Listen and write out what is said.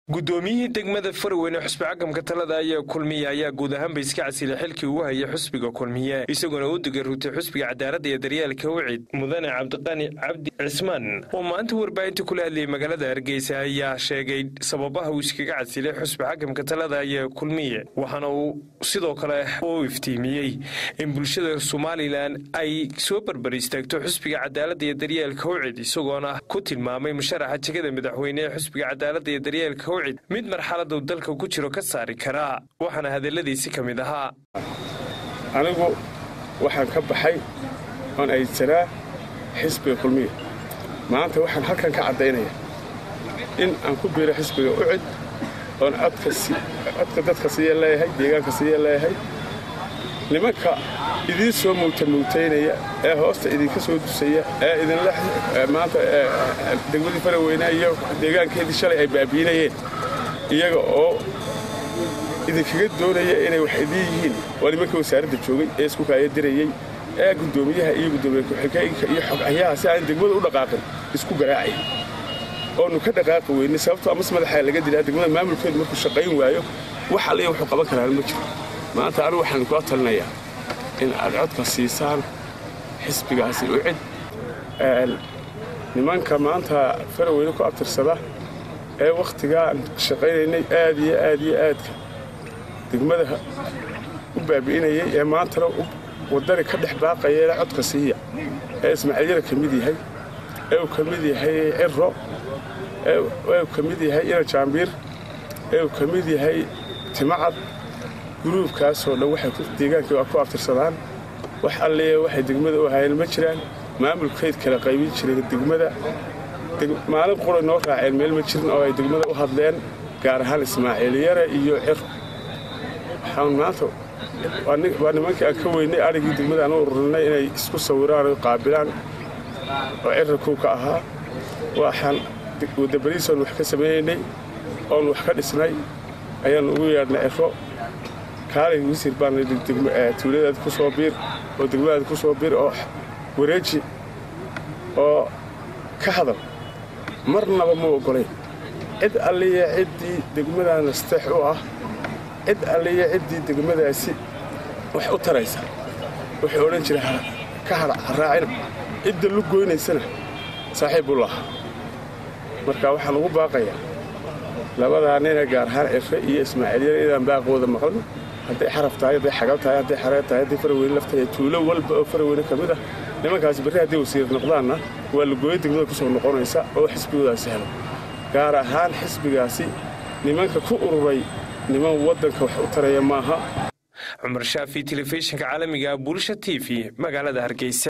guddoomiyihii degmada farweyne xusbi cagamka talada ayaa kulmiye ayaa guud ahaanba iska casilay xilkii uu hayay xusbiga kulmiye isagoona u digarrugtay xusbiga cadaaladda iyo daryeelka wicid mudane cabdiqani cabdi cismaan oo maanta warbaahinta kula hadlayay magaalada hargeysa ayaa sheegay sababaha uu iskaga casilay xusbi xakamka talada ayaa kulmiye waxaana uu sidoo kale u iftiimiyey in bulshada somalilan ay soo barbar istaagto xusbiga cadaaladda iyo daryeelka wicid isagoona ku tilmaamay musharaxa jegada madaxweyne ee xusbiga cadaaladda iyo daryeelka mid marxaladuu dalka ku jiro ka saari karaa waxaana hadalladiisi ka mid ahaa anigu waxaan ka baxay oon aydsanaa xisbiga kulmiya maanta waxaan halkan ka caddaynaya in aan ku biiro xisbiga ucid oon codka dadka siiya leeyahay deegaanka siiya leeyahay nimanka idiin soo mawtamuutaynaya ee hoosta idinka soo dusaya ee idinla maanta degmadii faraweyne iyo deegaankeedii shalay ay baabiinayeen iyaga oo idinkaga doonaya inay wax idiin yihiin waa nimanka wasaaradda joogay ee isku kaayadirayey ee guddoomiyaha iyo guddoomiye ku-xigeenka iyo xogahyaha si aan degmada u dhaqaaqin isku garaacay oonu ka dhaqaaqi weynay sababtoo amas madaxaa laga dilaa degmada maamulkeedu markuu shaqayn waayo wax alliya wuxuu qaban karaan ma jiro maanta anigu waxaan kula talinayaa in aad codka siisaan xisbigaasi u cid nimanka maanta faraweyne ku abtirsada ee wakhtigaan shaqaynaynay aad iyo aad iyo aadka degmada u baabi'inayay ee maantana waddani ka dhex baaqayeela codka siiya ee ismaaciilyara ka mid yahay ee uu ka mid yahay ciro ee uu ka mid yahay ina jaambiir ee uu ka mid yahay timacad guruubkaasoo dhan waxay deegaankii waa ku abtirsadaan wax alliya waxay degmada u hayeen ma jiraan maamulkeyd kala qaybin jireen degmada maalin quray noo raaceen meel ma jirin oo ay degmada u hadleen gaar ahaan ismaaciil yare iyo cir waxaan maanta waa nimankii aan ka weynay arigii degmada aan u ururinay inay isku sawiraan o qaabilaan oo cirarkuu ka ahaa waxaan wadabariisoon wax ka samaynaynay oon wax ka dhisnay ayaannu ugu yeedhnay ciro kaalay wasiir baan tuuladaad ku soo biir oo degmadaad ku soo biir oo wareeji oo ka hadal marnaba ma oggolayn cid alliya ciddii degmadaa nasteex u ah cid alliya ciddii degmadaasi wax u taraysa wuxuu odhan jira ka hadha raacina cidda lu goynaysana saaxiib u lahaa marka waxaan ugu baaqayaa labadaa nina gaar ahaan cirre iyo ismaaciilyara inaan baaqooda maqlan hadday xaraf tahay hadday xagal tahay hadday xareer tahay hadday faraweyne laftahay tuulo walba oo faraweyne ka mid ah nimankaasi berri hadday wasiir noqdaanna waa lagooyo degmada ku soo noqonaysa oo xisbigoodaasi helo gaar ahaan xisbigaasi nimanka ku ururay niman waddanka wax u taraya maaha cumar shaafi telefishinka caalamiga bulsha t v magaalada hargeysa